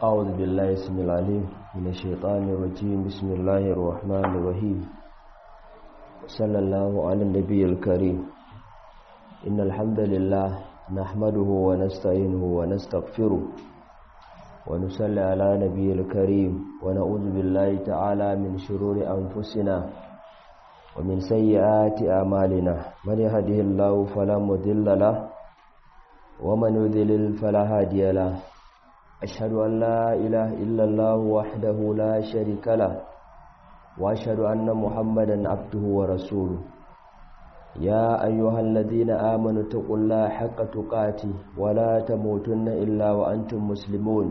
أعوذ بالله اسم العليم من الشيطان الرجيم بسم الله الرحمن الرحيم صلى الله على النبي الكريم إن الحمد لله نحمده ونستعينه ونستغفره ونصلي على نبي الكريم ونعوذ بالله تعالى من شرور أنفسنا ومن سيئات أعمالنا من يهده الله فلا مضل له ومن يضلل فلا هادي له أشهد أن لا إله إلا الله وحده لا شريك له وأشهد أن محمدا عبده ورسوله يا أيها الذين آمنوا اتقوا الله حق تقاته ولا تموتن إلا وأنتم مسلمون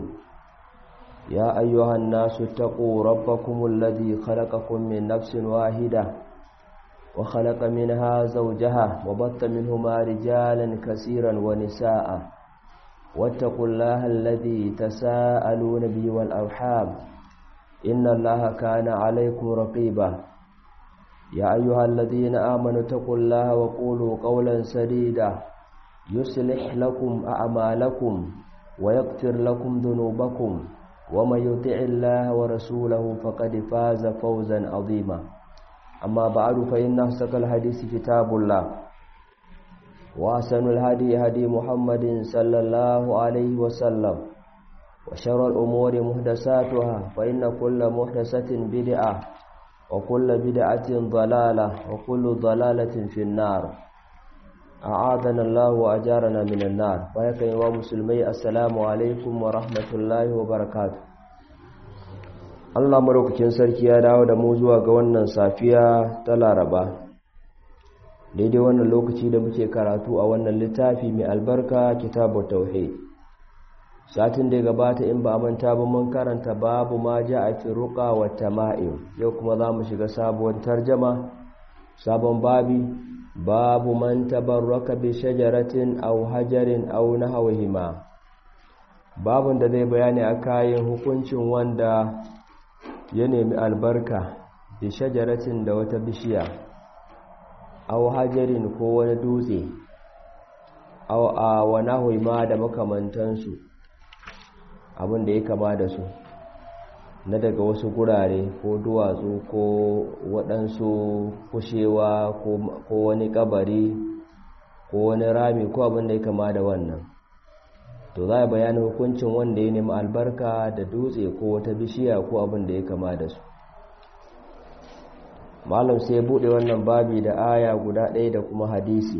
يا أيها الناس اتقوا ربكم الذي خلقكم من نفس واحدة وخلق منها زوجها وبط منهما رجالا كثيرا ونساء واتقوا الله الذي تساءلون به والأرحام إن الله كان عليكم رقيبا يا أيها الذين آمنوا اتقوا الله وقولوا قولا سديدا يصلح لكم أعمالكم ويغفر لكم ذنوبكم ومن يطع الله ورسوله فقد فاز فوزا عظيما أما بعد فإن أصدق الحديث كتاب الله وأحسن الهدي هدي محمد صلى الله عليه وسلم وشر الأمور محدثاتها فإن كل محدثة بدعة وكل بدعة ضلالة وكل ضلالة في النار أعاذنا الله وأجارنا من النار ويكن ومسلمي السلام عليكم ورحمة الله وبركاته Allah maraukakin sarki ya dawo da mu zuwa ga wannan safiya ta Laraba daidai wannan lokaci da muke karatu a wannan littafi mai albarka kitabu tauhid satin da ya gabata in ba manta ba mun karanta babu ma ja a fi ruqa wa tama'im yau kuma za mu shiga sabuwar tarjama sabon babi babu man tabarraka bi shajaratin aw hajarin aw nahwihima babun da zai bayani a kayan hukuncin wanda ya nemi albarka bi shajaratin da wata bishiya aw hajarin ko wani dutse aw a wana huima da makamantansu abin da ya kama da su na daga wasu gurare ko duwatsu ko waɗansu kushewa ko wani kabari ko wani rami ko abin da ya kama da wannan to za a bayani hukuncin wanda ya nemi albarka da dutse ko wata bishiya ko abin da ya kama da su malam sai bude wannan babi da aya guda ɗaya da kuma hadisi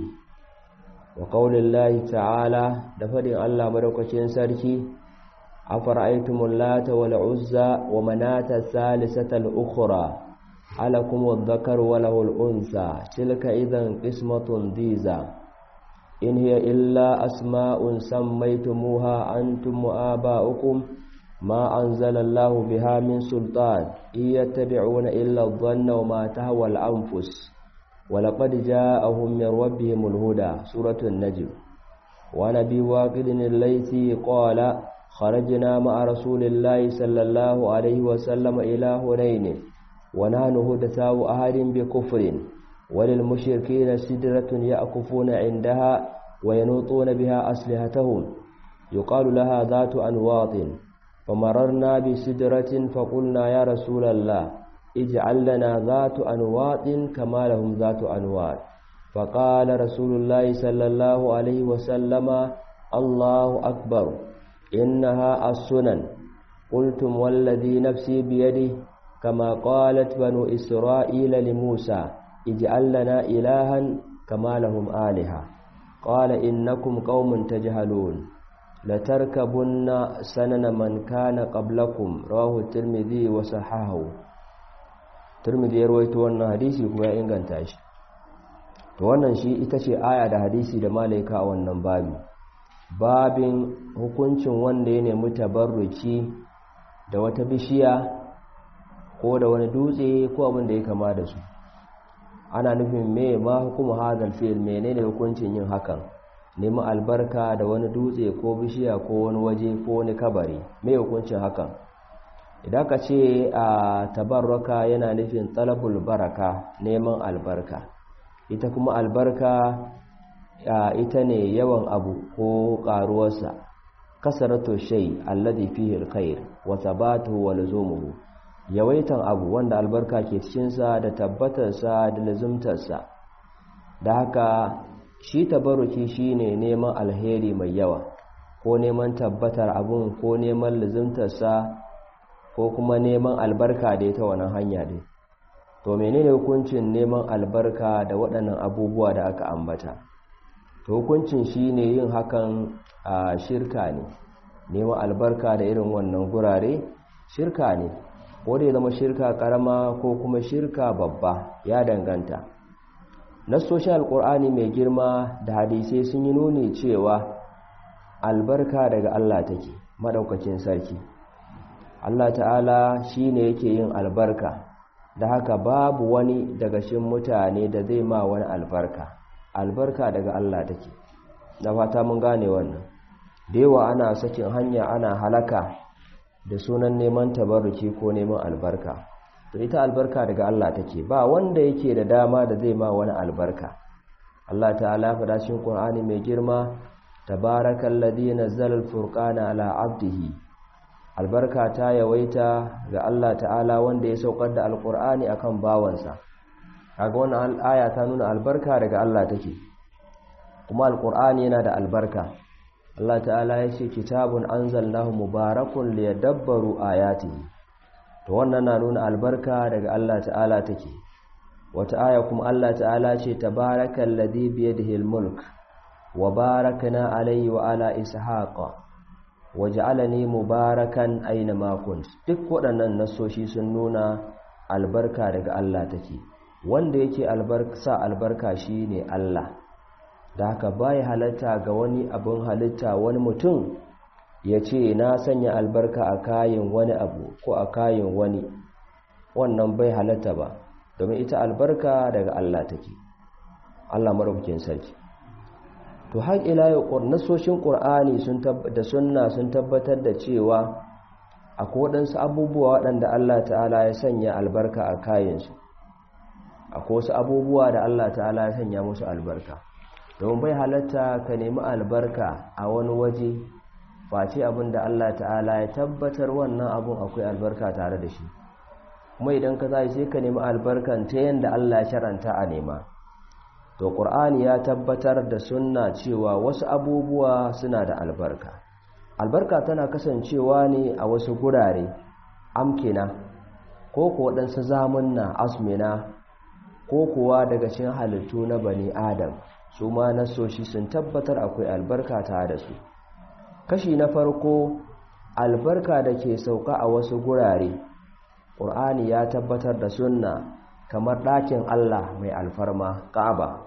wa qaulin lahi ta'ala da fadin Allah madaukakin sarki afara'aytumul lata wal uzza wa manata thalithatal ukhra alakum adh-dhakaru wa lahul unsa tilka idan qismatun diza in hiya illa asma'un sammaytumuha antum wa aba'ukum ما أنزل الله بها من سلطان إن يتبعون إلا الظن وما تهوى الأنفس ولقد جاءهم من ربهم الهدى سورة النجم ونبي واقد الليثي قال خرجنا مع رسول الله صلى الله عليه وسلم إلى هنين ونحن هدثاء أهل بكفر وللمشركين سدرة يأكفون عندها وينوطون بها أسلحتهم يقال لها ذات أنواط فمررنا بسدرة فقلنا يا رسول الله اجعل لنا ذات أنواط كما لهم ذات أنواط فقال رسول الله صلى الله عليه وسلم الله أكبر إنها السنن قلتم والذي نفسي بيده كما قالت بنو إسرائيل لموسى اجعل لنا إلها كما لهم آلهة قال إنكم قوم تجهلون latarkabunna sanana man kana qablakum rawahu tirmidhi wa sahahu tirmidhi ya rawaito wannan hadisi kuma ya inganta shi to wannan shi ita ce aya da hadisi da malaika a wannan babi babin hukuncin wanda ya nemi tabarruki da wata bishiya ko da wani dutse ko abin da ya kama da su ana nufin me ma hukumu hadal fi'l menene hukuncin yin hakan nemi albarka da wani dutse ko bishiya ko wani waje ko wani kabari mai hukuncin hakan idan ka ce a tabarraka yana nufin talabul baraka neman albarka ita kuma albarka ita ne yawan abu ko karuwarsa kasaratu shay alladhi fihi alkhair wa thabatuhu wa luzumuhu yawaitan abu wanda albarka ke cikin sa da tabbatar sa da lazumtar sa da haka shi tabaruki shine neman alheri mai yawa ko neman tabbatar abun ko neman lazumtar sa ko kuma neman albarka da ita wannan hanya din to menene hukuncin neman albarka da waɗannan abubuwa da aka ambata to hukuncin shine yin hakan a shirka ne neman albarka da irin wannan gurare shirka ne ko da ya zama shirka karama ko kuma shirka babba ya danganta nassoshin alkur'ani mai girma da hadisai sun yi nuni cewa albarka daga Allah take madaukakin sarki Allah ta'ala shine yake yin albarka da haka babu wani daga cikin mutane da zai ma wani albarka albarka daga Allah take da fata mun gane wannan da yawa ana sakin hanya ana halaka da sunan neman tabarruki ko neman albarka to ita albarka daga Allah take ba wanda yake da dama da zai ma wani albarka Allah ta'ala faɗa cikin Qur'ani mai girma tabarakallazi nazzala al-furqana ala 'abdihi albarka ta yawaita ga Allah ta'ala wanda ya saukar da alqur'ani akan bawansa kaga wannan aya ta nuna albarka daga Allah take kuma alqur'ani yana da albarka Allah ta'ala ya ce kitabun anzalnahu mubarakun liyadabbaru ayatihi to wannan na nuna albarka daga Allah ta'ala take wata aya kuma Allah ta'ala ce tabarakal ladhi bi yadihi almulk wa barakna alayhi wa ala ishaqa waj'alani mubarakan aina ma kunt duk waɗannan nasoshi sun nuna albarka daga Allah take wanda yake albarka sa albarka shine Allah da haka bai halatta ga wani abin halitta wani mutum ya ce na sanya albarka a kayan wani abu ko a kayan wani wannan bai halatta ba domin ita albarka daga Allah take Allah maraukakin sarki to har ila yau nasoshin qur'ani sun da sunna sun tabbatar da cewa akwai waɗansu abubuwa waɗanda Allah ta'ala ya sanya albarka a kayansu akwai wasu abubuwa da Allah ta'ala ya sanya musu albarka domin bai halatta ka nemi albarka a wani waje face abin da Allah ta'ala ya tabbatar wannan abun akwai albarka tare da shi kuma idan ka zai sai ka nemi albarkan ta yadda Allah ya sharanta a nema to qur'ani ya tabbatar da sunna cewa wasu abubuwa suna da albarka albarka tana kasancewa ne a wasu gurare amkina ko ko waɗansu zamunna asmina ko kuwa daga cikin halittu na bani adam su ma nasoshi sun tabbatar akwai albarka tare da su kashi na farko albarka da ke sauka a wasu gurare ƙur'ani ya tabbatar da sunna kamar ɗakin Allah mai alfarma ƙaba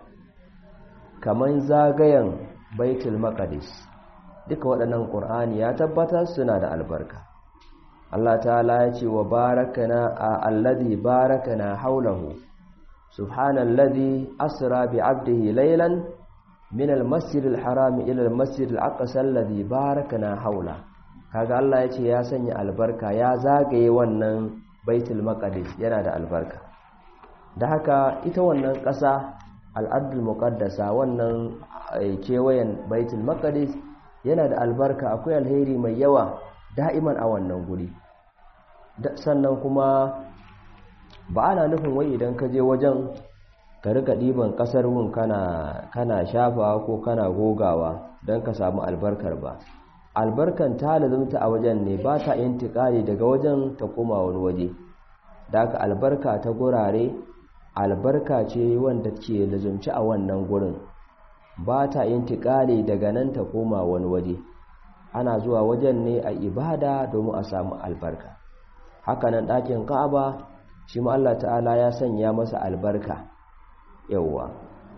kamar zagayen baitul maqdis duka waɗannan ƙur'ani ya tabbatar suna da albarka Allah ta'ala ya ce wa barakana a alladhi barakana haulahu subhanalladhi asra bi 'abdihi laylan min al-masjid al-haram ila al-masjid al-aqsa alladhi barakana haula kaga Allah yace ya sanya albarka ya zagaye wannan baitul maqdis yana da albarka da haka ita wannan ƙasa al-ardul muqaddasa wannan kewayen baitul maqdis yana da albarka akwai alheri mai yawa da'iman a wannan guri sannan kuma ba ana nufin wai idan ka je wajen ka rika ɗiban ƙasar wun kana kana shafawa ko kana gogawa don ka samu albarkar ba albarkan ta lazumta a wajen ne ba ta intiƙali daga wajen ta koma wani waje da aka albarka ta gurare albarka ce wanda ke lazumci a wannan gurin ba ta intiƙali daga nan ta koma wani waje ana zuwa wajen ne a ibada domin a samu albarka hakanan ɗakin ka'aba shi ma Allah ta'ala ya sanya masa albarka yauwa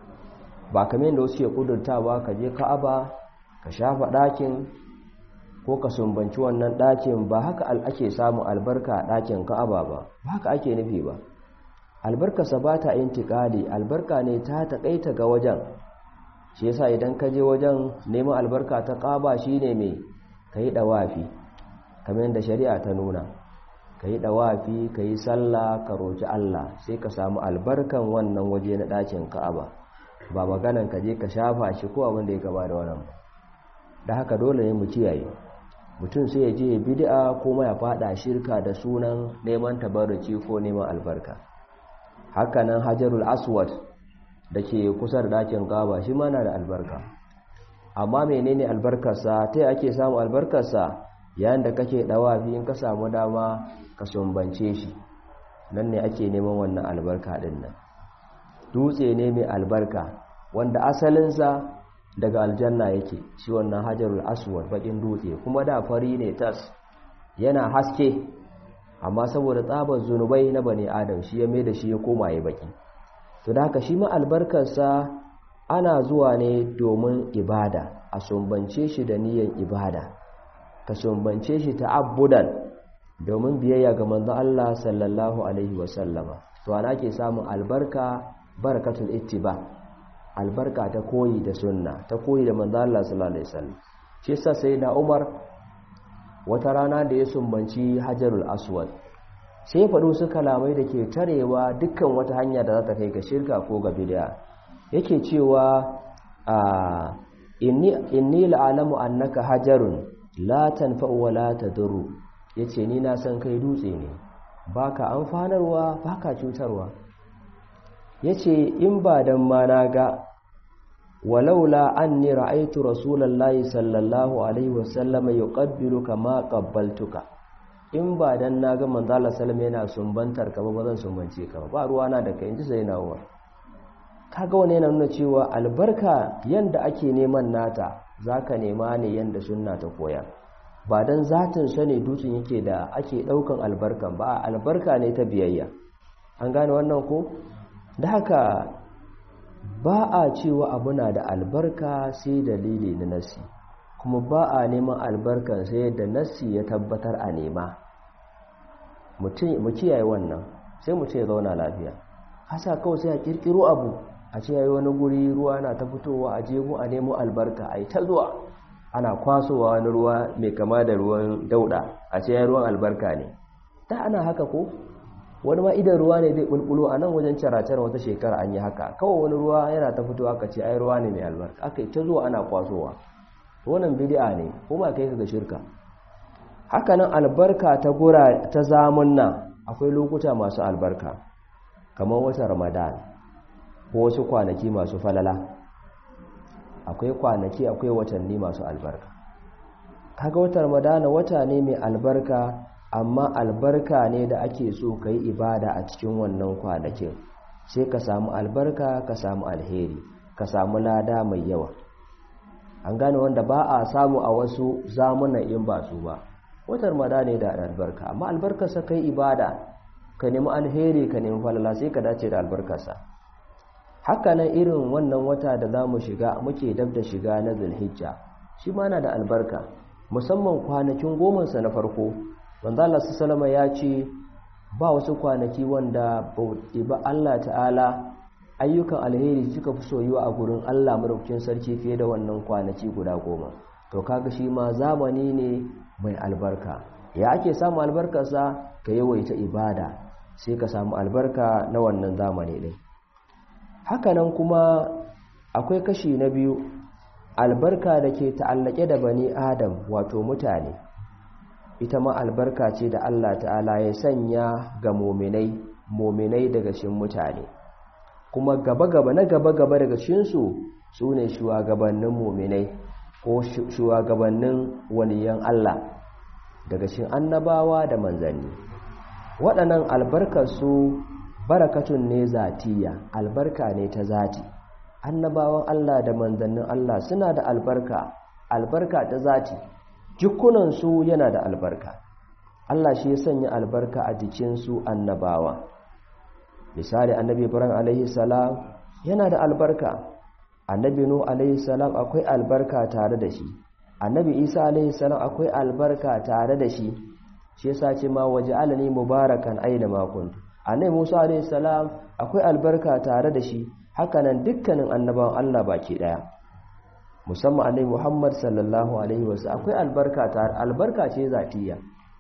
ba kamar yadda wasu ke kudurtawa ka je ka'aba ka shafa ɗakin ko ka sumbanci wannan ɗakin ba haka ake samun albarka a ɗakin ka'aba ba ba haka ake nufi ba albarkarsa ba ta intikali albarka ne ta taƙaita ga wajen shi yasa idan ka je wajen neman albarka ta ƙaba shine mai ka yi ɗawafi kamar yadda shari'a ta nuna ka yi ɗawafi ka yi sallah ka roƙi Allah sai ka samu albarkan wannan waje na ɗakin ka'aba ba maganan ka je ka shafa shi ko abin da ya gaba da wannan ba da haka dole ne mu kiyaye mutum sai ya je bid'a kuma ya fada shirka da sunan neman tabarruki ko neman albarka hakanan hajarul aswad da ke kusa da dakin gaba shi ma na da albarka amma menene albarkarsa ta ake samu albarkarsa yayin da kake dawafi in ka samu dama ka sumbance shi nan ne ake neman wannan albarka din nan dutse ne mai albarka wanda asalinsa daga aljanna yake shi wannan hajarul aswad bakin dutse kuma da fari ne tas yana haske amma saboda tsabar zunubai na bani adam shi ya mai da shi ya koma ya baki to da haka shi ma albarkarsa ana zuwa ne domin ibada a sumbance shi da niyyar ibada ka sumbance shi ta'abbudan domin biyayya ga manzon Allah sallallahu alaihi wasallama to ana ke samun albarka barakatul ittiba albarka ta koyi da sunna ta koyi da manzon Allah sallallahu alaihi wasallam shi yasa sai na Umar wata rana da ya sumbanci Hajarul Aswad sai faɗo su kalamai da ke tarewa dukkan wata hanya da za ta kai ga shirka ko ga bid'a yake cewa a inni inni la'alamu annaka hajarun la tanfa'u wa la tadurru yace ni na san kai dutse ne baka amfanarwa baka cutarwa yace in ba dan ma na ga walaula anni ra'aytu rasulullahi sallallahu alaihi wasallam yuqabbiluka ma qabbaltuka in ba dan na ga manzo Allah sallallahu yana sumbantar ka ba zan sumbance ka ba ruwa na da kai inji sai na Umar kaga wani yana nuna cewa albarka yanda ake neman nata zaka nema ne yanda sunna ta koya ba dan zatin sa ne dutsen yake da ake daukan albarkan ba albarka ne ta biyayya an gane wannan ko da haka ba a cewa abu na da albarka sai dalili na nasi kuma ba a neman albarkan sai da nasi ya tabbatar a nema mu kiyaye wannan sai mutum ya zauna lafiya hasa kawai sai a kirkiro abu a ce yayi wani guri ruwa na ta fitowa a jego a nemo albarka a yi ta zuwa ana kwasowa wani ruwa mai kama da ruwan dauda a ce yayi ruwan albarka ne ta ana haka ko wani ma idan ruwa ne zai bulbulo a nan wajen caracar wata shekara an yi haka kawai wani ruwa yana ta fitowa ka ce ai ruwa ne mai albarka aka yi ta zuwa ana kwasowa wannan bid'a ne kuma kai ka ga shirka haka nan albarka ta gura ta zamunna akwai lokuta masu albarka kamar watan ramadan ko wasu kwanaki masu falala akwai kwanaki akwai watanni masu albarka kaga watan ramadan wata ne mai albarka amma albarka ne da ake so ka yi ibada a cikin wannan kwanakin sai ka samu albarka ka samu alheri ka samu lada mai yawa an gane wanda ba a samu a wasu zamunan in ba su ba watan mada ne da albarka amma albarkarsa kai ibada ka nemi alheri ka nemi falala sai ka dace da albarkarsa hakanan irin wannan wata da za mu shiga muke dab da shiga na zulhijja shi ma na da albarka musamman kwanakin gomansa na farko wanda Allah sallama ya ce ba wasu kwanaki wanda ba Allah ta'ala ayyukan alheri suka fi soyuwa a gurin Allah madaukakin sarki fiye da wannan kwanaki guda goma to kaga shi ma zamani ne mai albarka ya ake samu albarkarsa ka yawaita ibada sai ka samu albarka na wannan zamani ɗin hakanan kuma akwai kashi na biyu albarka da ke ta'allake da bani adam wato mutane ita ma albarka ce da Allah ta'ala ya sanya ga mominai mominai daga cikin mutane kuma gaba-gaba na gaba-gaba daga cikinsu su ne shugabannin mominai ko shugabannin waliyan Allah daga cikin annabawa da manzanni waɗannan albarkarsu barakatun ne zatiya albarka ne ta zati annabawan Allah da manzannin Allah suna da albarka albarka ta zati jikunansu yana da albarka Allah shi ya sanya albarka a jikinsu annabawa misali annabi ibrahim alaihi salam yana da albarka annabi nuh alaihi salam akwai albarka tare da shi annabi isa alaihi salam akwai albarka tare da shi shi yasa ce ma waje alani mubarakan aina ma kuntu annabi musa alaihi salam akwai albarka tare da shi hakanan dukkanin annabawan Allah baki daya musamman annabi Muhammad sallallahu alaihi wasallam akwai albarka tare albarka ce zatiya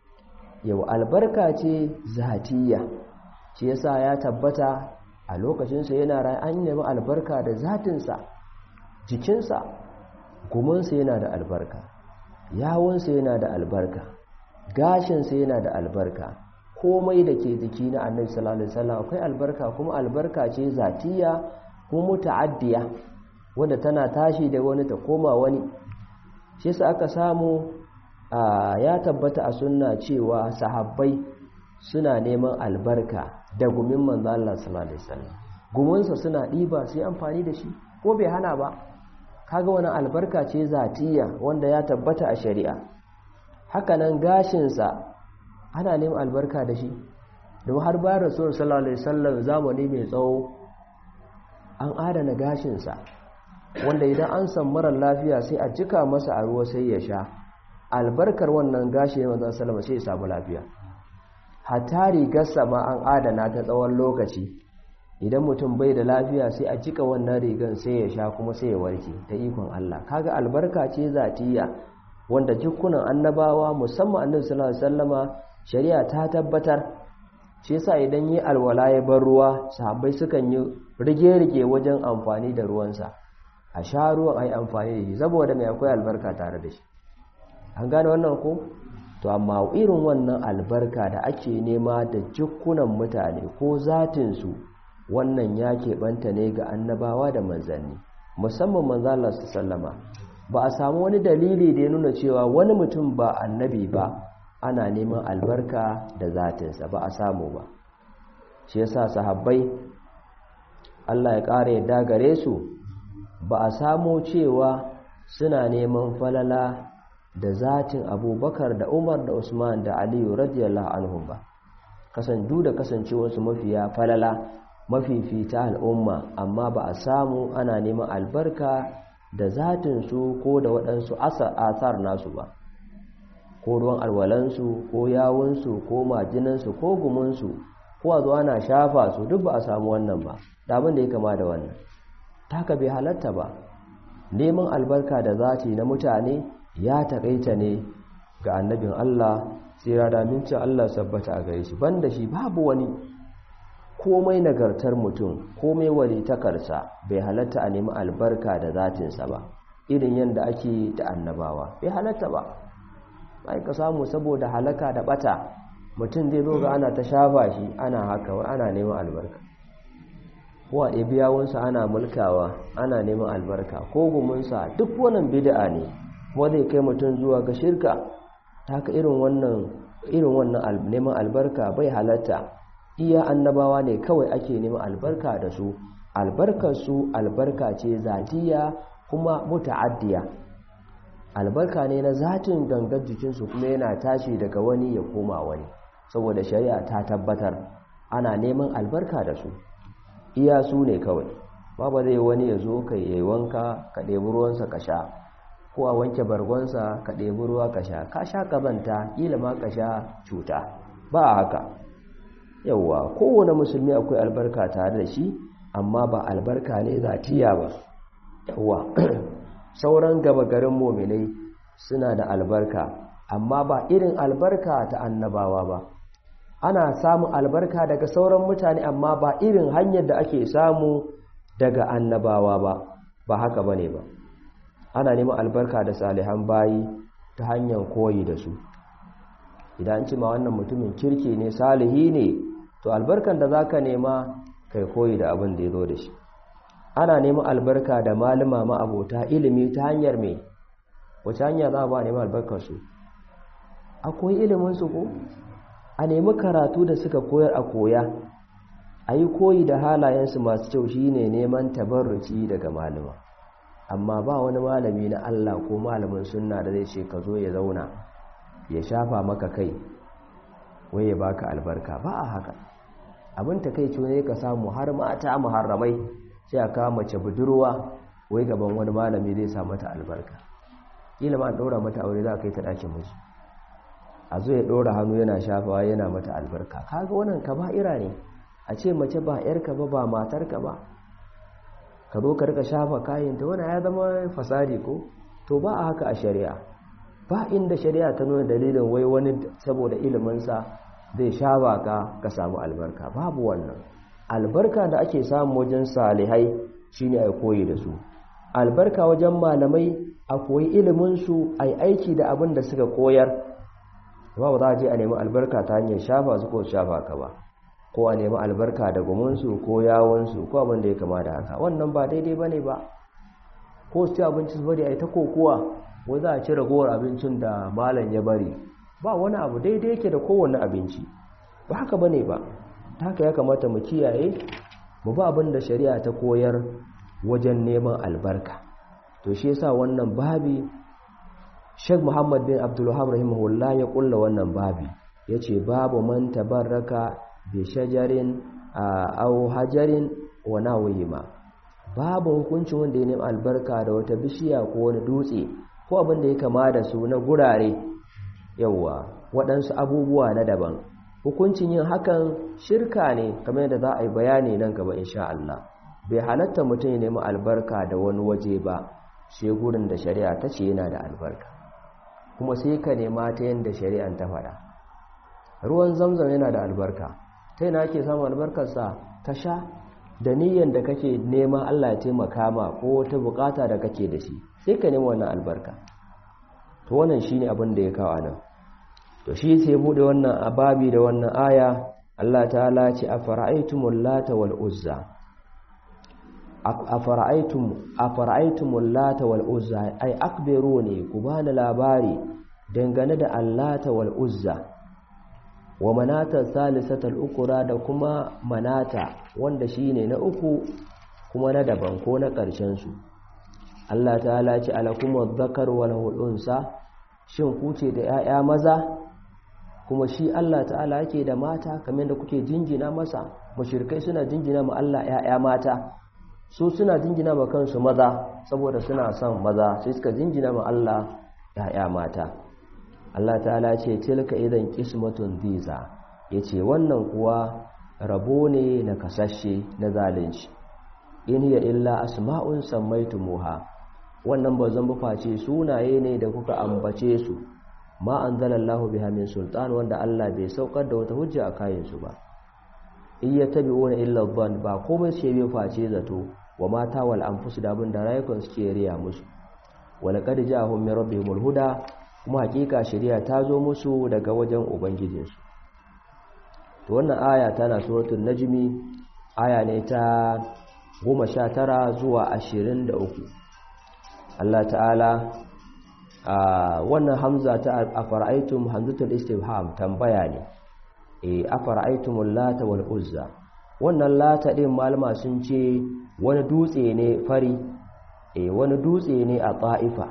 yau albarka ce zatiya shi yasa ya tabbata a lokacinsa yana rai an nemi albarka da zatinsa jikinsa gumansa yana da albarka yawunsa yana da albarka gashinsa yana da albarka komai da ke jiki na annabi sallallahu alaihi wasallam akwai albarka kuma albarka ce zatiya kuma muta'addiya wanda tana tashi da wani ta koma wani shi yasa aka samu ya tabbata a sunna cewa sahabbai suna neman albarka da gumin manzo Allah sallallahu alaihi wasallam gumunsa suna diba su yi amfani da shi ko bai hana ba kaga wani albarka ce zatiya wanda ya tabbata a shari'a hakanan gashinsa ana neman albarka da shi da har bayan rasul sallallahu alaihi wasallam zamani mai tsawo an adana gashinsa wanda idan an san marar lafiya sai a jika masa a ruwa sai ya sha albarkar wannan gashi ne manzon sallama sai ya samu lafiya hatta rigarsa ma an adana ta tsawon lokaci idan mutum bai da lafiya sai a jika wannan rigan sai ya sha kuma sai ya warke ta ikon Allah kaga albarka ce zatiya wanda jikunan annabawa musamman annabi sallallahu alaihi wasallama shari'a ta tabbatar shi yasa idan yi alwala ya bar ruwa sahabbai sukan yi rige-rige wajen amfani da ruwansa a sha ruwan ai amfani da shi saboda mai akwai albarka tare da shi an gane wannan ko to amma irin wannan albarka da ake nema da jikunan mutane ko zatinsu wannan ya keɓanta ne ga annabawa da manzanni musamman manzalar su sallama ba a samu wani dalili da ya nuna cewa wani mutum ba annabi ba ana neman albarka da zatinsa ba a samu ba shi yasa sahabbai Allah ya ƙara yadda gare su ba a samu cewa suna neman falala da zatin abubakar da umar da usman da aliyu radiyallahu anhum ba kasandu da kasancewarsu mafiya falala mafifita al'umma amma ba a samu ana neman albarka da zatinsu ko da waɗansu asar nasu ba ko ruwan alwalansu ko yawunsu ko majinansu ko gumunsu ko a zuwa na shafa su duk ba a samu wannan ba da abin da ya kama da wannan taka bai halatta ba neman albarka da zati na mutane ya taƙaita ne ga annabin Allah tsira da mincin Allah sabbata a gare shi banda shi babu wani komai nagartar mutum komai walitakarsa bai halatta a nemi albarka da zatinsa ba irin yadda ake da annabawa bai halatta ba ai ka samu saboda halaka da bata mutum zai zo ga ana ta shafa shi ana haka ana neman albarka ko a ɗabi yawunsa ana mulkawa ana neman albarka ko gumunsa duk wannan bid'a ne kuma zai kai mutum zuwa ga shirka ta haka irin wannan irin wannan neman albarka bai halatta iya annabawa ne kawai ake neman albarka da su albarkar su albarka ce zatiya kuma muta'addiya albarka ne na zatin gangar jikinsu kuma yana tashi daga wani ya koma wani saboda shari'a ta tabbatar ana neman albarka da su iya su ne kawai ba ba zai wani ya zo ka yi wanka ka ɗebi ruwansa ka sha ko a wanke bargonsa ka ɗebi ruwa ka sha ka sha ƙazanta ƙila ma ka sha cuta ba a haka yauwa kowane musulmi akwai albarka tare da shi amma ba albarka ne zatiya ba yauwa sauran gaba garin mominai suna da albarka amma ba irin albarka ta annabawa ba ana samun albarka daga sauran mutane amma ba irin hanyar da ake samu daga annabawa ba ba haka bane ba ana neman albarka da salihan bayi ta hanyar koyi da su idan ci ma wannan mutumin kirki ne salihi ne to albarkan da zaka nema kai koyi da abin da ya zo da shi ana neman albarka da malama ma'abota ilimi ta hanyar me wace hanya za a ba neman albarkar su akwai ilimin su ko a nemi karatu da suka koyar a koya a yi koyi da halayensu masu kyau shine neman tabarruci daga malama amma ba wani malami na Allah ko malamin sunna da zai ce ka zo ya zauna ya shafa maka kai wai ya baka albarka ba a haka abin takeici ne ka samu har mata muharramai sai a kawo mace budurwa wai gaban wani malami zai sa mata albarka kila ma an ɗora mata aure za a kai ta ɗakin miji a zo ya ɗora hannu yana shafawa yana mata albarka kaga wannan kaba'ira ne a ce mace ba yarka ba ba matarka ba ka zo ka rika shafa kayanta wannan ya zama fasadi ko to ba a haka a shari'a ba inda shari'a ta nuna dalilin wai wani saboda iliminsa zai shafa ka ka samu albarka babu wannan albarka da ake samu wajen salihai shine ai koyi da su albarka wajen malamai a koyi iliminsu a yi aiki da abin da suka koyar ba ba za a je a nemi albarka ta hanyar shafa su ko shafa ka ba ko a nemi albarka da gumunsu ko yawonsu ko abin da ya kama da haka wannan ba daidai ba ne ba ko su ci abinci su bari a yi ta kokowa wai za a ci ragowar abincin da malam ya bari ba wani abu daidai yake da kowane abinci ba haka ba ne ba ta haka ya kamata mu kiyaye mu ba abin da shari'a ta koyar wajen neman albarka to shi yasa wannan babi Sheikh Muhammad bin Abdul Wahhab rahimahullah ya kulla wannan babi yace babu man tabarraka bi shajarin aw hajarin wa nawima babu hukuncin wanda ya nemi albarka da wata bishiya ko wani dutse ko abin da ya kama da su na gurare yawa waɗansu abubuwa na daban hukuncin yin hakan shirka ne kamar yadda za a yi bayani nan gaba insha Allah bai halatta mutum ya nemi albarka da wani waje ba sai gurin da shari'a ta ce yana da albarka kuma sai ka nema ta yadda shari'an ta faɗa ruwan zamzam yana da albarka ta yana ake samun albarkarsa ka sha da niyyar da kake nema Allah ya taimaka ma ko wata bukata da kake da shi sai ka nema wannan albarka to wannan shine abin da ya kawo nan to shi sai bude wannan ababi da wannan aya Allah ta'ala ce afara'aytumul lata wal uzza afara'aytum afara'aytumul lata wal uzza ay akbiruni ku bani labari dangane da allata wal uzza wa manata salisatal ukura da kuma manata wanda shine na uku kuma na daban ko na ƙarshen su Allah ta'ala ce alakumuz zakar wal unsa shin ku ce da 'ya'ya maza kuma shi Allah ta'ala yake da mata kamar da kuke jinjina masa mushrikai suna jinjina ma Allah 'ya'ya mata su suna jinjina ma kansu maza saboda suna son maza sai suka jinjina ma Allah 'ya'ya mata Allah ta'ala ce tilka idan qismatun diza yace wannan kuwa rabo ne na kasashe na zalunci in ya illa asma'un sammaytumuha wannan ba zan face sunaye ne da kuka ambace su ma anzalallahu biha min sultan wanda Allah bai saukar da wata hujja a kayan su ba in yattabi'una illa dhann ba komai sai bai face zato wa mata wal anfus da abin da rayukan suke riya musu wala qad ja'ahum min rabbihimul huda kuma hakika shari'a ta zo musu daga wajen ubangijinsu to wannan aya tana suratul najmi aya ne ta 19 zuwa 23 Allah ta'ala a wannan hamza ta afara'aytum hamzatul istifham tambaya ne eh afara'aytumul lata wal uzza wannan lata din malama sun ce wani dutse ne fari eh wani dutse ne a ta'ifa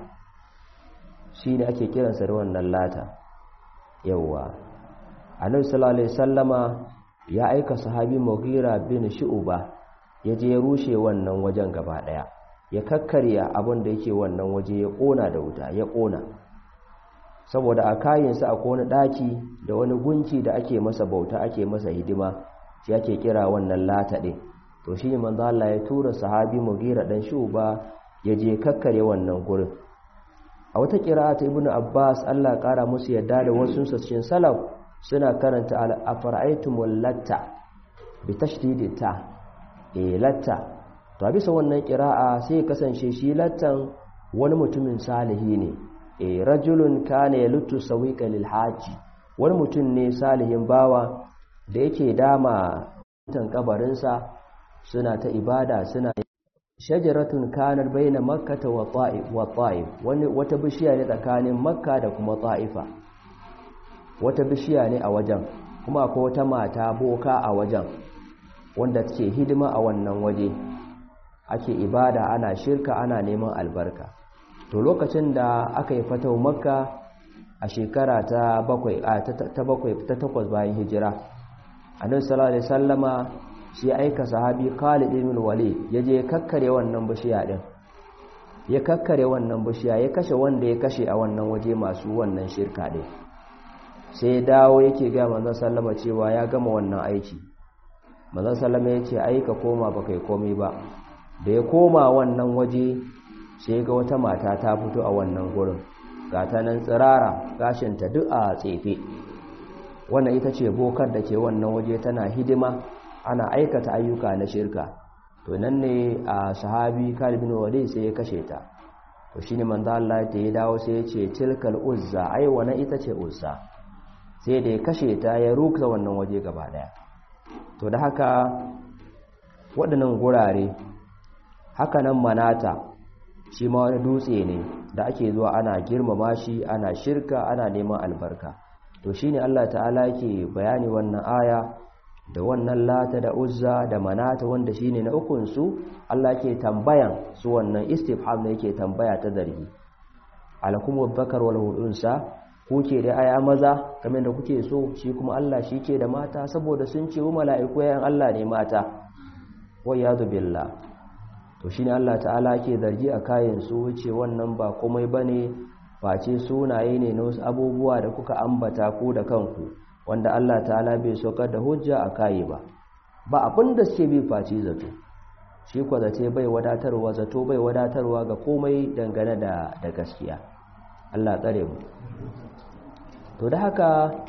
shine ake kiransa da wannan lata yawa annabi sallallahu alaihi wasallama ya aika sahabi mughira bin shu'ba ya je rushe wannan wajen gaba daya ya kakkarya abin da yake wannan waje ya kona da wuta ya kona saboda a kayansa a kona daki da wani gunki da ake masa bauta ake masa hidima shi ake kira wannan lata din to shi manzo Allah ya tura sahabi Mugira dan Shuba ya je kakkare wannan gurin a wata kira'a ta Ibnu Abbas Allah kara musu yadda da wasu cikin salaf suna karanta al-afara'aytumul latta bi tashdidi ta eh latta to bisa wannan kira'a sai ya kasance shi lattan wani mutumin salihi ne e rajulun kana yalutu sawiqa lil haji wani mutum ne salihin bawa da yake dama tan kabarinsa suna ta ibada suna shajaratun kanar baina makkata wa ta'if wa ta'if wani wata bishiya ne tsakanin makka da kuma ta'ifa wata bishiya ne a wajen kuma akwai wata mata boka a wajen wanda take hidima a wannan waje ake ibada ana shirka ana neman albarka to lokacin da aka yi fatau makka a shekara ta bakwai a ta bakwai ta takwas bayan hijira annabi sallallahu alaihi wasallama shi aika sahabi Khalid ibn Walid yaje kakkare wannan bishiya din ya kakkare wannan bishiya ya kashe wanda ya kashe a wannan waje masu wannan shirka din sai dawo yake ga manzon sallama cewa ya gama wannan aiki manzon sallama yace aika koma baka yi komai ba da ya koma wannan waje sai ga wata mata ta fito a wannan gurin ga ta nan tsirara gashinta duk a tsefe wannan ita ce bokar da ke wannan waje tana hidima ana aikata ayyuka na shirka to nan ne a sahabi Khalid bin Walid sai ya kashe ta to shine manzo Allah da ya dawo sai ya ce tilkal uzza ai wannan ita ce uzza sai da ya kashe ta ya ruka wannan waje gaba daya to da haka waɗannan gurare haka nan manata shi ma wani dutse ne da ake zuwa ana girmama shi ana shirka ana neman albarka to shine Allah ta'ala yake bayani wannan aya da wannan lata da uzza da manata wanda shine na ukun su Allah ke tambayan su wannan istifham ne yake tambaya ta zargi alakum wadhakar wal unsa kuke da aya maza kamar da kuke so shi kuma Allah shi ke da mata saboda sun ce wa mala'iku yayin Allah ne mata wa yadu billah to shine Allah ta'ala ke zargi a kayan su wuce wannan ba komai bane face sunaye ne na wasu abubuwa da kuka ambata ku da kanku wanda Allah ta'ala bai saukar da hujja a kayi ba ba abin da suke bi face zato shi kwa zace bai wadatarwa zato bai wadatarwa ga komai dangane da da gaskiya Allah tsare mu to da haka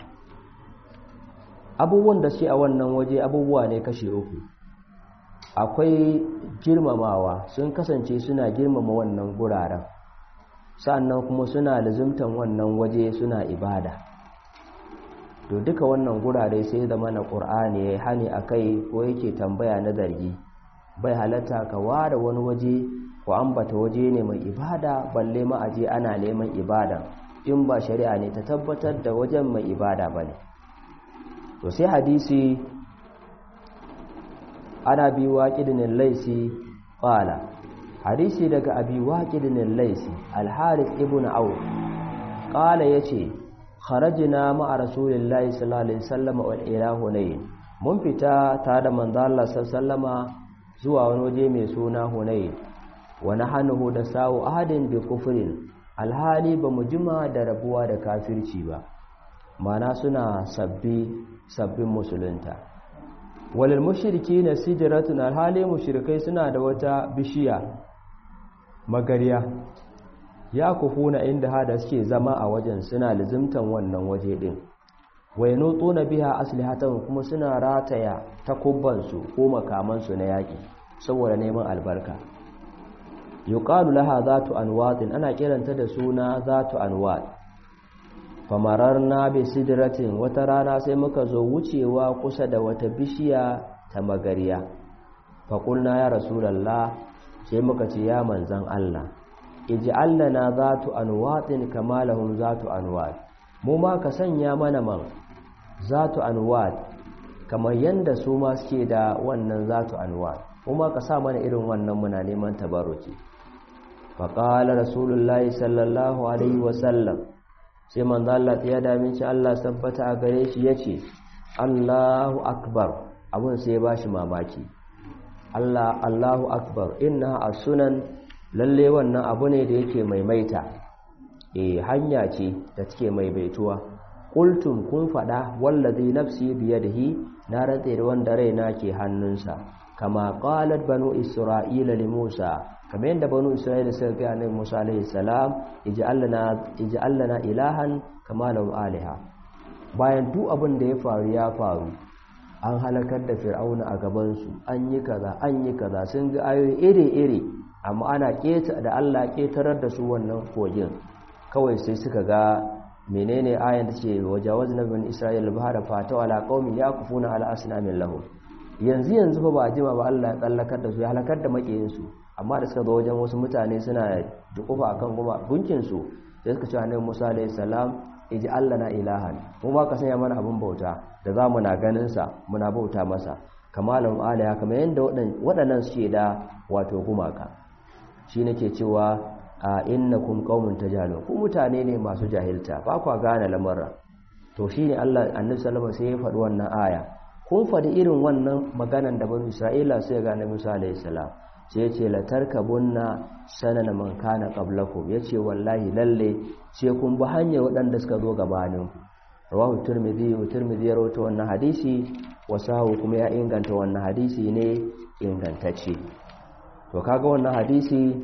abubuwan da suke a wannan waje abubuwa ne kashe uku akwai girmamawa sun kasance suna girmama wannan guraren sannan kuma suna lazimtan wannan waje suna ibada to duka wannan gurare sai zama na ƙur'ani ya hani a kai ko yake tambaya na zargi bai halatta ka ware wani waje ko ambata waje ne mai ibada balle ma aje ana neman ibada in ba shari'a ne ta tabbatar da wajen mai ibada ba ne to sai hadisi ana bi waƙidinin laisi ƙwala hadisi daga abi waƙidinin laisi alharis ibn auf ƙala ya ce kharajina ma'a rasulillahi sallallahu alaihi wasallam wal ila hunayn mun fita tare da manzo Allah sallallahu zuwa wani waje mai suna hunayn wa nahnuhu da sawu ahadin bi kufrin alhali ba mu jima da rabuwa da kafirci ba mana suna sabbi sabbin musulunta walil mushriki na sidiratun alhali mushrikai suna da wata bishiya magariya ya kufuna inda hada suke zama a wajen suna lizimtan wannan waje din wai nutsu na biya aslihatan kuma suna rataya takubbansu ko makamansu na yaƙi saboda neman albarka yuqalu laha zatu anwatin ana kiranta da suna zatu anwat famararna bi sidratin wata rana sai muka zo wucewa kusa da wata bishiya ta magariya faƙulna ya rasulallah sai muka ce ya manzan Allah ij'al lana zatu anwatin kama lahum zatu anwat mu ma ka sanya mana man zatu anwat kamar yanda su ma suke da wannan zatu anwat mu ma ka sa mana irin wannan muna neman tabarruki faqala rasulullahi sallallahu alaihi wasallam sai manzo Allah ya dami shi Allah tabbata a gare shi yace Allahu akbar abun sai ya bashi mamaki Allah Allahu akbar inna as-sunan lalle wannan abu ne da yake maimaita eh hanya ce da take maimaituwa qultum kun fada wallazi nafsi biyadihi na rantsa da wanda raina ke hannunsa kama qalat banu isra'ila li Musa kamar yadda banu isra'ila suka ga annabi Musa alaihi salam ij'alna ij'alna ilahan kama lahum aliha bayan duk abin da ya faru ya faru an halakar da fir'auna a gabansu an yi kaza an yi kaza sun ga ayoyi iri-iri amma ana keta da Allah ketarar da su wannan kogin kawai sai suka ga menene ayan da ce wajawaz na bin isra'il bahara fata ala qaumi yakufuna ala asnamin lahum yanzu yanzu fa ba jima ba Allah ya tsallakar da su ya halakar da makiyin su amma da suka zo wajen wasu mutane suna dukufa akan kuma gunkin su sai suka ce annabi Musa alayhi salam iji Allah na ilahan mu ba ka sanya mana abin bauta da za mu na ganinsa muna bauta masa kamalin alaya kamar yadda waɗannan suke da wato gumaka shi nake cewa a innakum qaumun tajhalun ku mutane ne masu jahilta ba kwa gane lamarra to shine Allah annabi sallallahu sai ya faɗi wannan aya kun faɗi irin wannan maganan da banu Isra'ila sai ga annabi Musa alayhi salam sai yace la tarkabunna sanana man kana qablakum yace wallahi lalle sai kun bi hanya waɗanda suka zo gabanin rawahu tirmidhi wa tirmidhi ya rawaito wannan hadisi wasahu kuma ya inganta wannan hadisi ne ingantacce to kaga wannan hadisi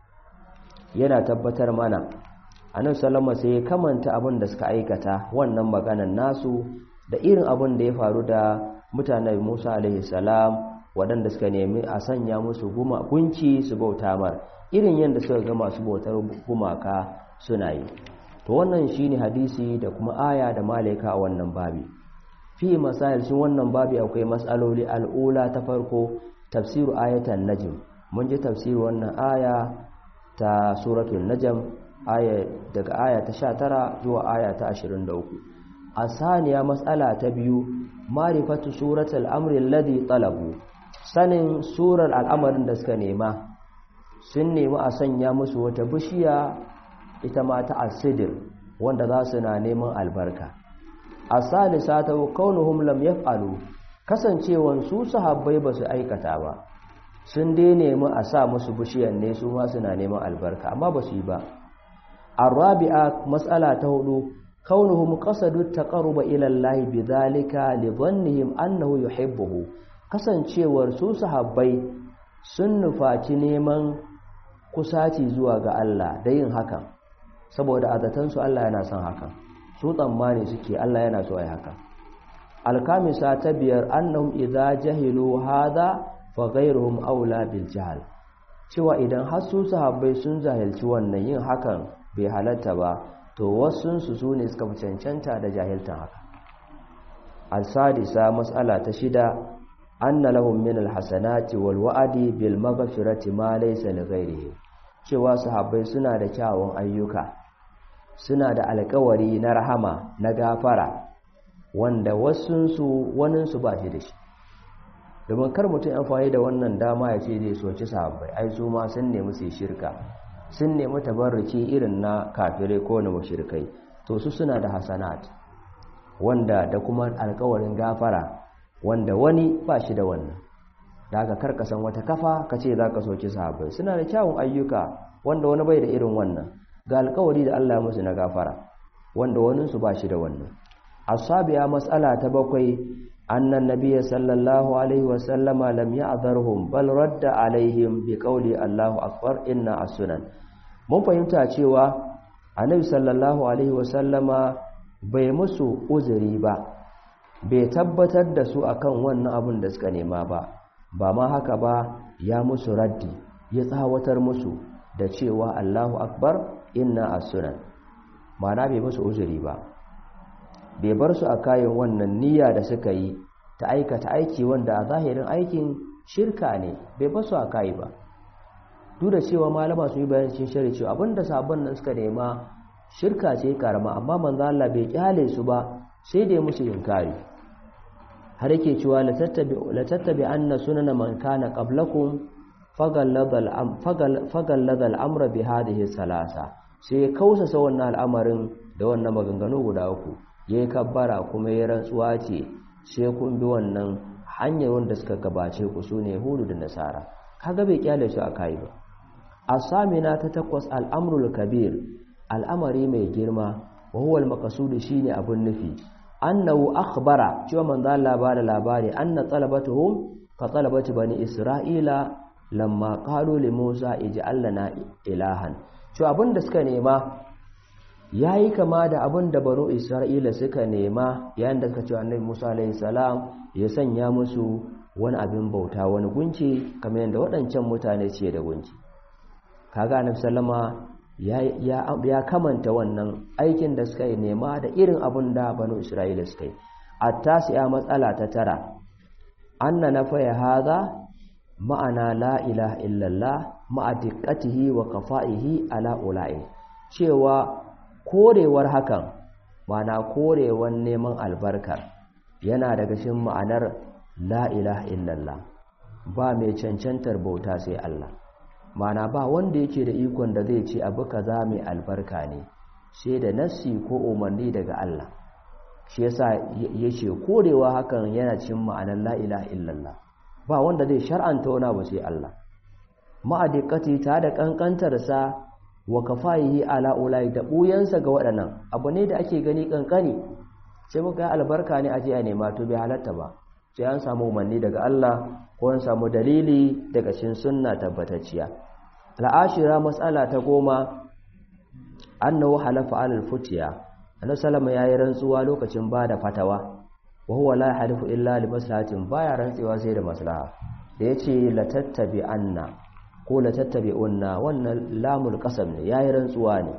yana tabbatar mana annabi sallama sai ya kamanta abin da suka aikata wannan maganan nasu da irin abin da ya faru da mutanen Musa alaihi salam waɗanda suka nemi a sanya musu gunki su bauta mar irin yadda suka ga masu bautar gumaka suna yi to wannan shine hadisi da kuma aya da malaika a wannan babi fi masail shi wannan babi akwai matsaloli al'ula ta farko tafsiru ayatan najm mun ji tafsiru wannan aya ta suratul najm aya daga aya ta 19 zuwa aya ta 23 asaniya matsala ta biyu marifatu suratul amri alladhi talabu sanin surar al'amarin da suka nema sun nemi a sanya musu wata bishiya ita ma ta asidir wanda za su na neman albarka asalisa ta kaunuhum lam yaf'alu kasancewan su sahabbai ba su aikata ba sun dai nemi a sa musu bishiyan ne su ma suna neman albarka amma ba su yi ba arabi'a mas'ala ta hudu kaunuhum qasadu taqarruba ila Allah bidhalika li dhannihim annahu yuhibbuhu kasancewar su sahabbai sun nufaci neman kusaci zuwa ga Allah da yin hakan saboda adatansu Allah yana son hakan su tsammani suke Allah yana so ai haka alkamisa ta biyar annahum idza jahilu hadha fa ghayruhum aula bil jahl cewa idan har su sahabbai sun jahilci wannan yin hakan bai halatta ba to wasun su sune suka fi cancanta da jahiltan haka al-sadisa mas'ala ta shida anna lahum min al-hasanati wal wa'di bil maghfirati ma laysa li ghayrihi cewa sahabbai suna da kyawun ayyuka suna da alkawari na rahama na gafara wanda wasunsu waninsu ba shi da shi domin kar mutum amfani da wannan dama ya ce zai soci sahabbai ai su ma sun nemi su shirka sun nemi tabarruki irin na kafirai ko na mushrikai to su suna da hasanat wanda da kuma alkawarin gafara wanda wani ba shi da wannan da haka karkasan wata kafa ka ce za ka soci sahabbai suna da kyawun ayyuka wanda wani bai da irin wannan ga alkawari da Allah musu na gafara wanda waninsu ba shi da wannan asabiya matsala ta bakwai annan nabiyyi sallallahu alaihi wasallama lam ya'dharhum bal radda alaihim bi qawli Allahu akbar inna as-sunan mun fahimta cewa annabi sallallahu alaihi wasallama bai musu uzuri ba bai tabbatar da su akan wannan abin da suka nema ba ba ma haka ba ya musu raddi ya tsawatar musu da cewa Allahu akbar inna as-sunan ma'ana bai musu uzuri ba bai bar su a kayan wannan niyya da suka yi ta aikata aiki wanda a zahirin aikin shirka ne bai bar su a kayi ba duk da cewa malama su yi bayan cikin shari cewa abinda sabon nan suka nema shirka ce karama amma manzo Allah bai kyale su ba sai da ya musu inkari har yake cewa la tattabi la tattabi anna sunana man kana qablakum fagallada al'amura bi hadihi salasa sai ya kausasa wannan al'amarin da wannan maganganu guda uku ya yi kabbara kuma ya rantsuwa ce sai kun bi wannan hanyar wanda suka gabace ku su ne hudu da nasara kaga bai kyale su a kayi ba a samina ta takwas al'amrul kabir al'amari mai girma wa huwa al shine abun nufi annahu akhbara cewa manzo Allah ba da labari anna talabatuhum ka talabati bani isra'ila lamma qalu li Musa ij'al lana ilahan to abinda suka nema yayi kama da abinda banu Isra'ila suka nema yayin da suka ce Annabi Musa alayhi salam ya sanya musu wani abin bauta wani gunki kamar yadda waɗancan mutane ce da gunki kaga Annabi sallama ya ya ya kamanta wannan aikin da suka yi nema da irin abin da banu Isra'ila suka yi at-tasi'a matsala ta tara anna nafaya hadha ma'ana la ilaha illallah ma'a diqqatihi wa qafa'ihi ala ula'i cewa korewar hakan ma'ana korewar neman albarkar yana daga cikin ma'anar la ilaha illallah ba mai cancantar bauta sai Allah ma'ana ba wanda yake da ikon da zai ce abu kaza mai albarka ne sai da nassi ko umarni daga Allah shi yasa yace korewa hakan yana cikin ma'anar la ilaha illallah ba wanda zai shar'anta wani abu sai Allah ma'adikati ta da kankantarsa wa kafayihi ala ulai da buyansa ga waɗannan abu ne da ake gani kankani sai muka yi albarka ne aje a nema to bai halatta ba sai an samu umarni daga Allah ko an samu dalili daga cikin sunna tabbatacciya al'ashira mas'ala ta goma annahu halafa alal futiya annabi sallama yayi rantsuwa lokacin bada fatawa wa huwa la yahlifu illa li maslahatin baya rantsewa sai da maslaha da yace la tattabi anna ko la tattabi unna wannan lamul qasam ne yayi rantsuwa ne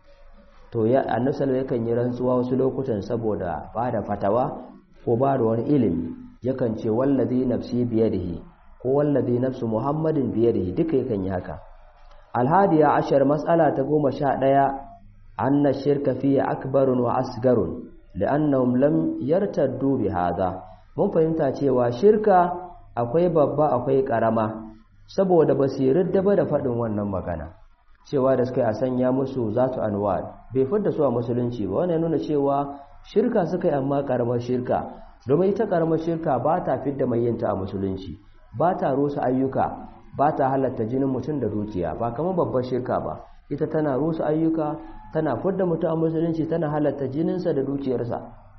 to ya annabi sallallahu yakan yi rantsuwa wasu lokutan saboda ba da fatawa ko ba da wani ilimi yakan ce wallazi nafsi biyadihi ko wallazi nafsu muhammadin biyadihi duka yakan yi haka alhadiya ashar mas'ala ta goma sha ɗaya anna shirka fiye akbarun wa asgarun li'annahum lam yartaddu bi hadha mun fahimta cewa shirka akwai babba akwai karama saboda ba su yarda ba da faɗin wannan magana cewa da suka yi a sanya musu zatu anwar bai fidda su a musulunci ba wannan nuna cewa shirka suka yi amma karamar shirka domin ita karamar shirka ba ta fidda mai yinta a musulunci ba ta rusa ayyuka ba ta halatta jinin mutum da dukiya ba kamar babbar shirka ba ita tana rusa ayyuka tana fidda mutum a musulunci tana halatta jininsa da dukiyarsa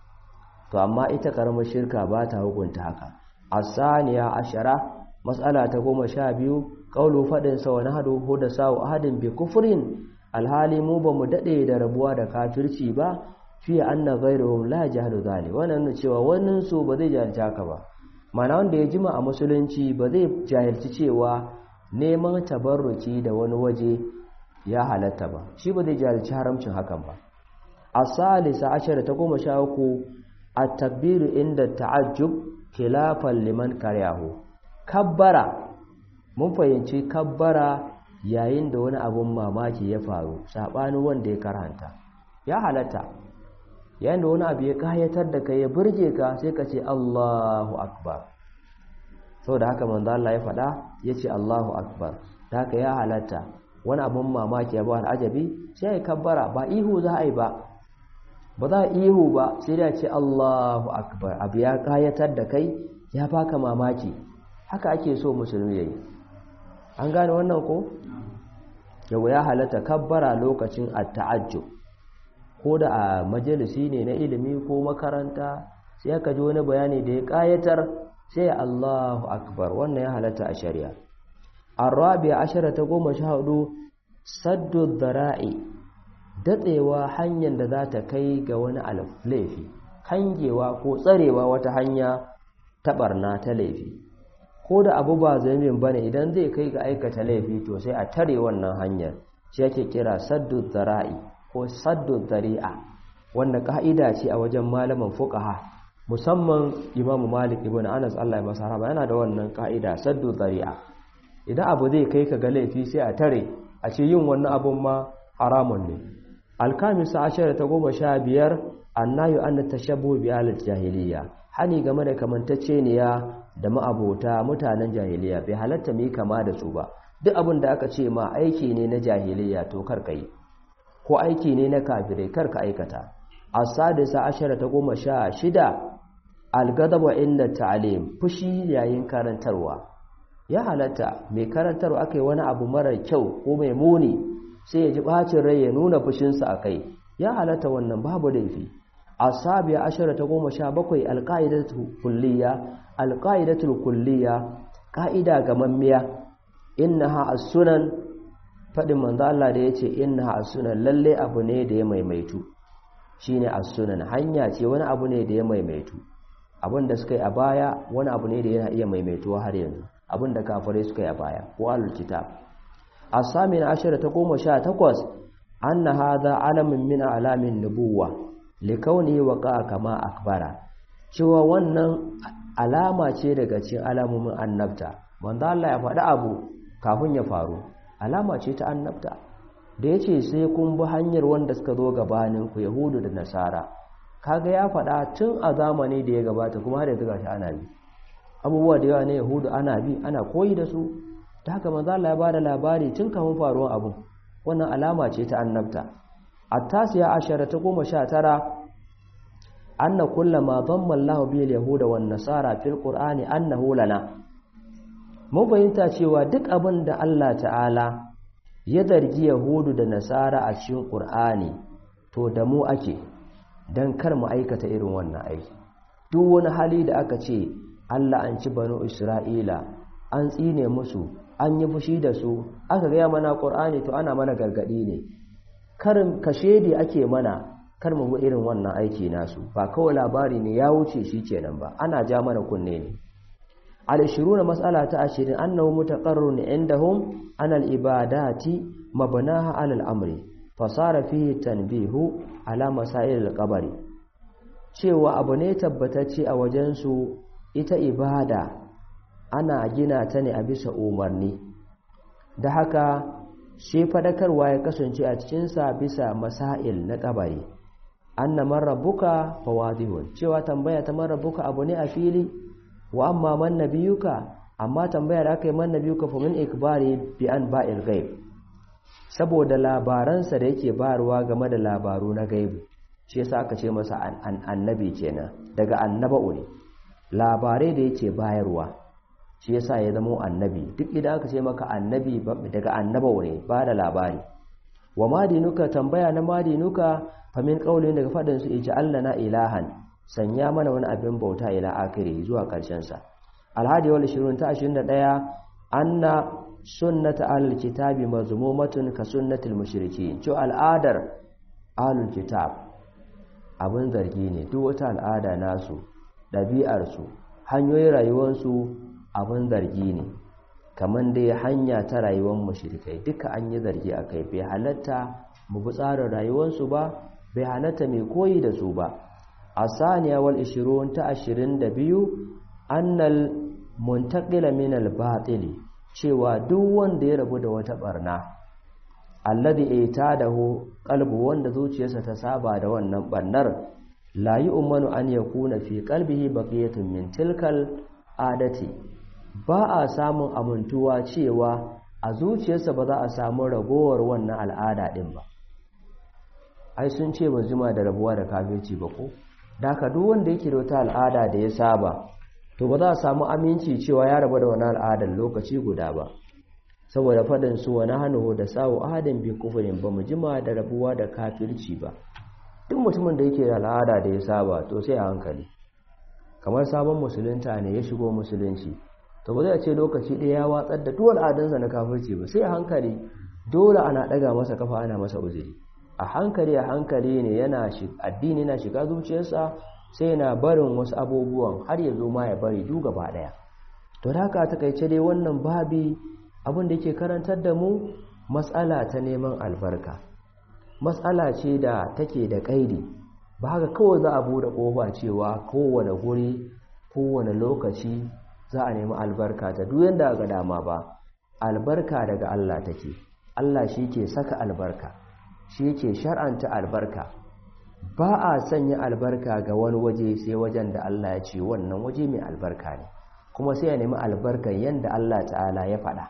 to amma ita karamar shirka ba ta hukunta haka asaniya ashara mas'ala ta goma sha biyu ƙaulu faɗinsa wani hadu da sawu ahadin bi kufurin alhali mu ba mu daɗe da rabuwa da kafirci ba fiye an na gairuhun la jihadu zali wannan nuna cewa wannan su ba zai jahilci haka ba mana wanda ya jima a musulunci ba zai jahilci cewa neman tabarruki da wani waje ya halatta ba shi ba zai jahilci haramcin hakan ba a salisa ashirin ta goma sha uku a tabbiru inda ta'ajjub khilafan liman karyahu kabbara mun fahimci kabbara yayin da wani abun mamaki ya faru saɓanin wanda ya karanta ya halatta yayin da wani abu ya kayatar da kai ya burge ka sai ka ce Allahu akbar saboda haka manzo Allah ya faɗa ya ce Allahu akbar da haka ya halatta wani abun mamaki ya ba al'ajabi sai ya kabbara ba ihu za a yi ba ba za a ihu ba sai da ce Allahu akbar abu ya kayatar da kai ya baka mamaki haka ake so musulmi yayi an gane wannan ko yau ya halatta kabbara lokacin at-ta'ajjub ko da a majalisi ne na ilimi ko makaranta sai aka ji wani bayani da ya kayatar sai Allahu akbar wannan ya halatta a shari'a arabi ashara ta goma sha hudu saddu dhara'i datsewa hanyar da za ta kai ga wani laifi kangewa ko tsarewa wata hanya ta barna ta laifi ko da abu ba zaimin bane idan zai kai ga aikata laifi to sai a tare wannan hanyar shi yake kira saddu zara'i ko saddu zari'a wanda ka'ida ce a wajen malaman fuqaha musamman Imam Malik ibn Anas Allah ya masa rahama yana da wannan ka'ida saddu zari'a idan abu zai kai ka ga laifi sai a tare a ce yin wannan abun ma haramun ne alkamisa ashara ta goma sha biyar annayu an tashabbu bi al jahiliya hani game da kamantacceniya da ma'abota mutanen jahiliya bai halatta mu kama da su ba duk abin da aka ce ma aiki ne na jahiliya to kar ka yi ko aiki ne na kafirai kar ka aikata as-sadisa ashara ta goma sha shida al-ghadab wa inda ta'lim fushi yayin karantarwa ya halatta mai karantarwa akai wani abu mara kyau ko mai muni sai ya ji bacin rai ya nuna fushinsa akai ya halatta wannan babu laifi asabiya ashara ta goma sha bakwai alƙa'idatul kulliya alƙa'idatul kulliya ƙa'ida ga mammiya innaha as-sunan fadin manzo Allah da yace innaha as-sunan lalle abu ne da ya maimaitu shine as-sunan hanya ce wani abu ne da ya maimaitu abin da suka yi a baya wani abu ne da yana iya maimaituwa har yanzu abin da kafirai suka yi a baya ko alul kitab as-samin ashara ta goma sha takwas anna hadha alamin min alamin nubuwah likauni waqa kama akbara cewa wannan alama ce daga cikin alamomin annabta manzo Allah ya faɗi abu kafin ya faru alama ce ta annabta da yace sai kun bi hanyar wanda suka zo gabanin ku yahudu da nasara kaga ya faɗa tun a zamani da ya gabata kuma har yanzu gashi ana bi abubuwa da yawa ne yahudu ana bi ana koyi da su da haka manzo Allah ya bada labari tun kafin faruwar abu wannan alama ce ta annabta التاسعة عشرة قوم شاترة أن كل ما ضم الله به اليهود والنصارى في القرآن أنه لنا mun fahimta cewa duk abin da Allah ta'ala ya zargi Yahudu da Nasara a cikin Qur'ani to da mu ake dan kar mu aikata irin wannan aiki duk wani hali da aka ce Allah an ci banu Isra'ila an tsine musu an yi fushi da su aka gaya mana Qur'ani to ana mana gargadi ne karin kashedi ake mana kar mu bi irin wannan aiki nasu ba kawai labari ne ya wuce shi kenan ba ana ja mana kunne ne al-20 mas'ala ta 20 annahu mutaqarrun indahum anal ibadati mabnaha alal amri fasara fihi tanbihu ala masail al-qabri cewa abu ne tabbatacce a wajen su ita ibada ana gina ta ne a bisa umarni da haka shi fadakarwa ya kasance a cikinsa bisa masail na kabari anna man rabbuka fawadihun cewa tambaya ta man rabbuka abu ne a fili wa amma man nabiyuka amma tambaya da aka yi man nabiyuka fa min ikbari bi an ba'il ghaib saboda labaransa da yake bayarwa game da labaru na gaibu shi yasa aka ce masa annabi kenan daga annaba'u ne labarai da yake bayarwa shi yasa ya zama annabi duk idan aka ce maka annabi daga annaba'u ne ba da labari wa madinuka tambaya na madinuka famin kaulin daga fadin su iji Allah na ilahan sanya mana wani abin bauta ila akiri zuwa karshen sa alhadi wal 20 ta 21 anna sunnata ahlul kitabi mazmumatun ka sunnatil mushrikin to al'adar ahlul kitab abin zargi ne duk wata al'ada nasu ɗabi'ar su hanyoyin rayuwarsu abin zargi ne kamar dai hanya ta rayuwar mushrikai duka an yi zargi a kai bai halatta mu bi tsarin rayuwarsu ba bai halatta mai koyi da su ba a saniya wal 20 ta 22 annal muntaqila min al batili cewa duk wanda ya rabu da wata barna alladhi itadahu qalbu wanda zuciyarsa ta saba da wannan barnar la yu'manu an yakuna fi qalbihi baqiyatun min tilkal adati ba a samun amintuwa cewa a zuciyarsa ba za a samu ragowar wannan al'ada din ba ai sun ce ba zuma da rabuwa da kafirci ba ko daka duk wanda yake da wata al'ada da ya saba to ba za a samu aminci cewa ya rabu da wannan al'adar lokaci guda ba saboda faɗin su wani hannu da sawo ahadin bi kufurin ba mu jima da rabuwa da kafirci ba duk mutumin da yake da al'ada da ya saba to sai a hankali kamar sabon musulunta ne ya shigo musulunci to ba zai ce lokaci ɗaya ya watsar da duk al'adunsa na kafirci ba sai a hankali dole ana ɗaga masa kafa ana masa uzuri a hankali a hankali ne yana addini na shiga zuciyarsa sai yana barin wasu abubuwan har ya zo ma ya bari duk gaba ɗaya to da haka takaice dai wannan babi abin da yake karantar da mu matsala ta neman albarka matsala ce da take da ƙaidi ba haka kawai za a buɗe ƙofa cewa kowane guri kowane lokaci za a nemi albarka ta duk yanda ga dama ba albarka daga Allah take Allah shi ke saka albarka shi ke shar'anta albarka ba a sanya albarka ga wani waje sai wajen da Allah ya ce wannan waje mai albarka ne kuma sai ya nemi albarkan yanda Allah ta'ala ya faɗa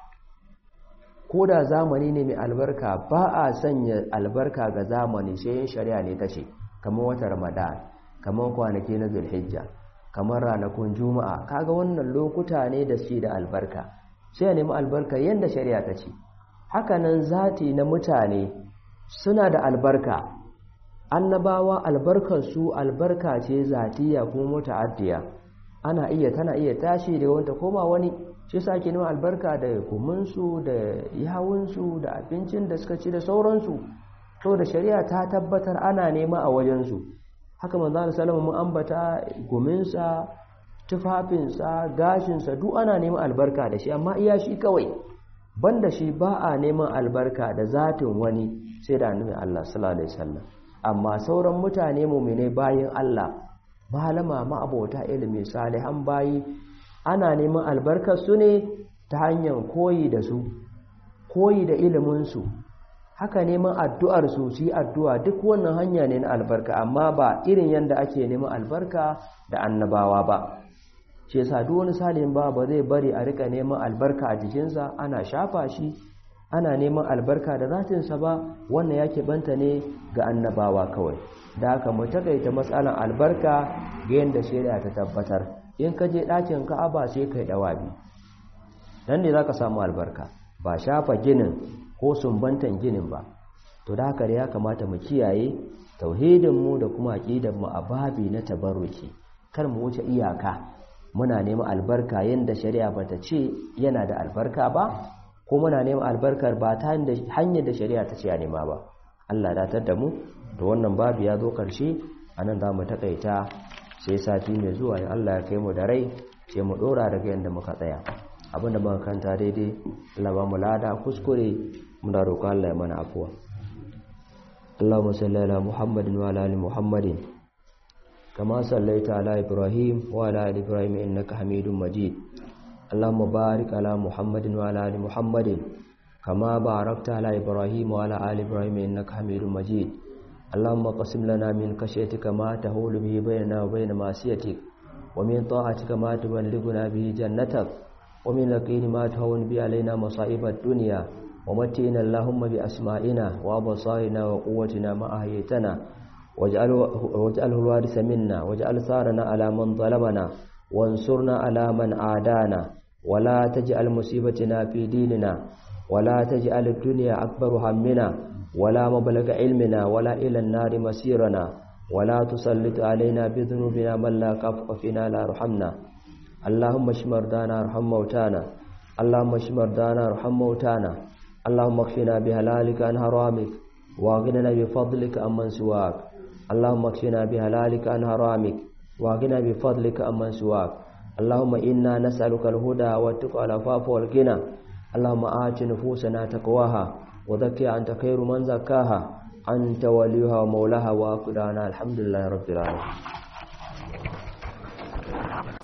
ko da zamani ne mai albarka ba a sanya albarka ga zamani sai yin shari'a ne ta ce kamar wata ramadan kamar kwanaki na zulhijja kamar ranakun juma'a kaga wannan lokuta ne da su da albarka sai ya nemi albarka yadda shari'a ta ce hakanan zati na mutane suna da albarka annabawa albarkar su albarka ce zatiya kuma muta'addiya ana iya tana iya tashi da wanda koma wani shi sa ake neman albarka da kuminsu da yawunsu da abincin da suka ci da sauransu to da shari'a ta tabbatar ana nema a wajensu haka manzo Allah sallallahu mun ambata guminsa tufafinsa gashinsa duk ana neman albarka da shi amma iya shi kawai banda shi ba a neman albarka da zatin wani sai da annabi Allah sallallahu alaihi wasallam amma sauran mutane mu'mine bayin Allah malama ma'abota ilimi salihan bayi ana neman albarkar su ne ta hanyar koyi da su koyi da iliminsu haka neman addu'ar su su addu'a duk wannan hanya ne na albarka amma ba irin yadda ake neman albarka da annabawa ba ce sa duk wani salihin ba ba zai bari a rika neman albarka a jikinsa ana shafa shi ana neman albarka da zatinsa ba wannan yake banta ne ga annabawa kawai da haka mu takaita matsalan albarka ga yadda shari'a ta tabbatar in ka je ɗakin ka'aba sai kai ɗawabi nan ne za ka samu albarka ba shafa ginin ko sumbantan ginin ba to da haka ya kamata mu kiyaye tauhidinmu da kuma aƙidanmu a babi na tabarruki kar mu wuce iyaka muna neman albarka yadda shari'a ba ta ce yana da albarka ba ko muna neman albarkar ba ta hanyar da shari'a ta ce a nema ba Allah datar da mu da wannan babu ya zo ƙarshe a nan za mu taƙaita sai sati mai zuwa in Allah ya kai mu da rai sai mu dora daga yanda muka tsaya abinda muka kanta daidai Allah ba mu lada kuskure muna roƙon Allah ya mana afuwa اللهم صل على محمد وعلى ال محمد كما صليت على ابراهيم وعلى ال ابراهيم انك حميد مجيد اللهم بارك على محمد وعلى ال محمد كما باركت على ابراهيم وعلى ال ابراهيم انك حميد مجيد اللهم قسم لنا من خشيتك ما تهول به بيننا وبين معصيتك ومن طاعتك ما تبلغنا به جنتك ومن اليقين ما تهون به علينا مصائب الدنيا ومتئنا اللهم بأسمائنا وأبصارنا وقوتنا ما أحييتنا واجعله الوارث منا واجعل ثارنا على من ظلمنا وانصرنا على من عادانا ولا تجعل مصيبتنا في ديننا ولا تجعل الدنيا أكبر همنا ولا مبلغ علمنا ولا إلى النار مسيرنا ولا تسلط علينا بذنوبنا من لا كفق فينا لا رحمنا اللهم اشف مرضانا ارحم موتانا اللهم اشف مرضانا ارحم موتانا اللهم اكفنا بهلالك عن حرامك واغننا بفضلك عمن سواك اللهم اكفنا بهلالك عن حرامك واغننا بفضلك عمن سواك اللهم إنا نسألك الهدى والتقى والعفاف والغنى اللهم آت نفوسنا تقواها وزكها أنت خير من زكاها أنت وليها ومولاها وأقدانا الحمد لله رب العالمين